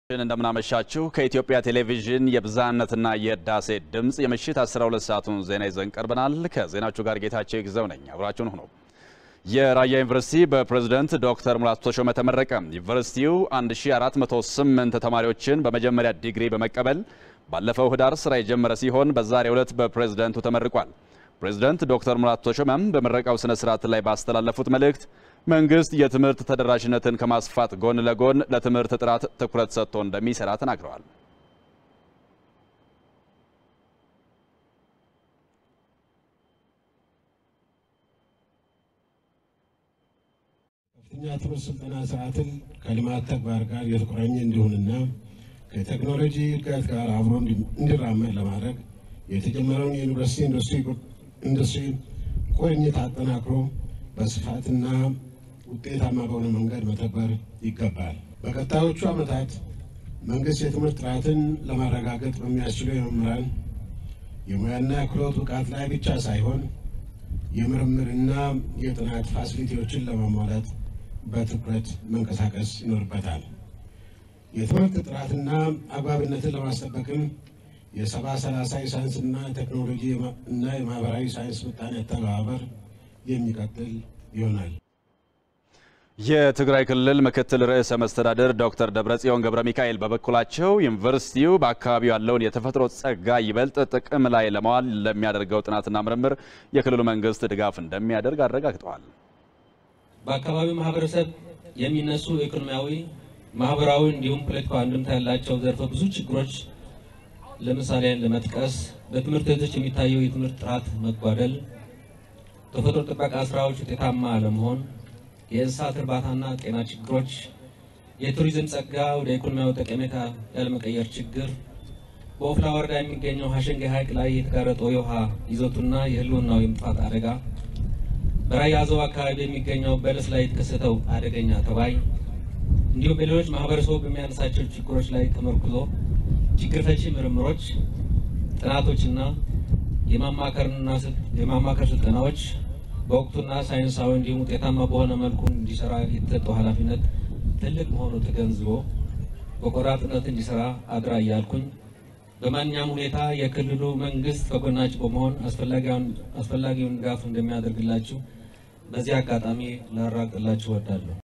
እንደምናመሻችሁ ከኢትዮጵያ ቴሌቪዥን የብዝሃነትና የህዳሴ ድምፅ የምሽት 12 ሰዓቱን ዜና ይዘን ቀርበናል። ከዜናዎቹ ጋር ጌታቸው ይግዘው ነኝ። አብራችሁን ሁኑ። የራያ ዩኒቨርሲቲ በፕሬዝደንት ዶክተር ሙላቱ ተሾመ ተመረቀ። ዩኒቨርሲቲው 1408 ተማሪዎችን በመጀመሪያ ዲግሪ በመቀበል ባለፈው ህዳር ስራ የጀመረ ሲሆን በዛሬው ዕለት በፕሬዝደንቱ ተመርቋል። ፕሬዝደንት ዶክተር ሙላቱ ተሾመም በምረቃው ስነ ስርዓት ላይ ባስተላለፉት መልእክት መንግስት የትምህርት ተደራሽነትን ከማስፋት ጎን ለጎን ለትምህርት ጥራት ትኩረት ሰጥቶ እንደሚሰራ ተናግረዋል። ከፍተኛ ትምህርት ስልጠና ስርዓትን ከልማት ተግባር ጋር የተቆራኘ እንዲሆንና ከቴክኖሎጂ እድገት ጋር አብሮ እንዲራመድ ለማድረግ የተጀመረውን የዩኒቨርሲቲ ኢንዱስትሪ ቁርኝት አጠናክሮ በስፋትና ውጤታማ በሆነ መንገድ መተግበር ይገባል። በቀጣዮቹ ዓመታት መንግስት የትምህርት ጥራትን ለማረጋገጥ በሚያስችሉ የመምህራን የሙያና የክህሎት ብቃት ላይ ብቻ ሳይሆን የምርምርና የጥናት ፋሲሊቲዎችን ለማሟላት በትኩረት መንቀሳቀስ ይኖርበታል። የትምህርት ጥራትና አግባብነትን ለማስጠበቅም የሰባ ሰላሳ የሳይንስና ቴክኖሎጂ እና የማህበራዊ ሳይንስ ምጣኔ አተገባበር የሚቀጥል ይሆናል። የትግራይ ክልል ምክትል ርዕሰ መስተዳድር ዶክተር ደብረጽዮን ገብረ ሚካኤል በበኩላቸው ዩኒቨርሲቲው በአካባቢው ያለውን የተፈጥሮ ጸጋ ይበልጥ ጥቅም ላይ ለማዋል ለሚያደርገው ጥናትና ምርምር የክልሉ መንግስት ድጋፍ እንደሚያደርግ አረጋግጠዋል። በአካባቢው ማህበረሰብ የሚነሱ ኢኮኖሚያዊ፣ ማህበራዊ እንዲሁም ፖለቲካዊ አንድምታ ያላቸው ዘርፈ ብዙ ችግሮች ለምሳሌ ለመጥቀስ በትምህርት ቤቶች የሚታየው የትምህርት ጥራት መጓደል፣ ተፈጥሮ ጥበቃ ስራዎች ውጤታማ አለመሆን፣ የእንስሳት እርባታና ጤና ችግሮች፣ የቱሪዝም ጸጋ ወደ ኢኮኖሚያዊ ጠቀሜታ ያለመቀየር ችግር፣ በኦፍላ ወረዳ የሚገኘው ሀሸንጌ ሐይቅ ላይ የተጋረጠው የውሃ ይዘቱና የህልውናው የመጥፋት አደጋ፣ በራያ አዘው አካባቢ የሚገኘው በለስ ላይ የተከሰተው አደገኛ ተባይ እንዲሁም በሌሎች ማህበረሰቡ በሚያነሳቸው ችግሮች ላይ ተመርኩዞ ችግር ፈቺ ምርምሮች፣ ጥናቶችና የማማከር ስልጠናዎች በወቅቱና ሳይንሳዊ እንዲሁም ውጤታማ በሆነ መልኩ እንዲሰራ የተሰጠው ኃላፊነት ትልቅ መሆኑ ተገንዝቦ በቆራጥነት እንዲሰራ አድራ እያልኩኝ በማንኛውም ሁኔታ የክልሉ መንግስት ከጎናችሁ በመሆን አስፈላጊውን ድጋፍ እንደሚያደርግላችሁ በዚህ አጋጣሚ ላራግጥላችሁ እወዳለሁ።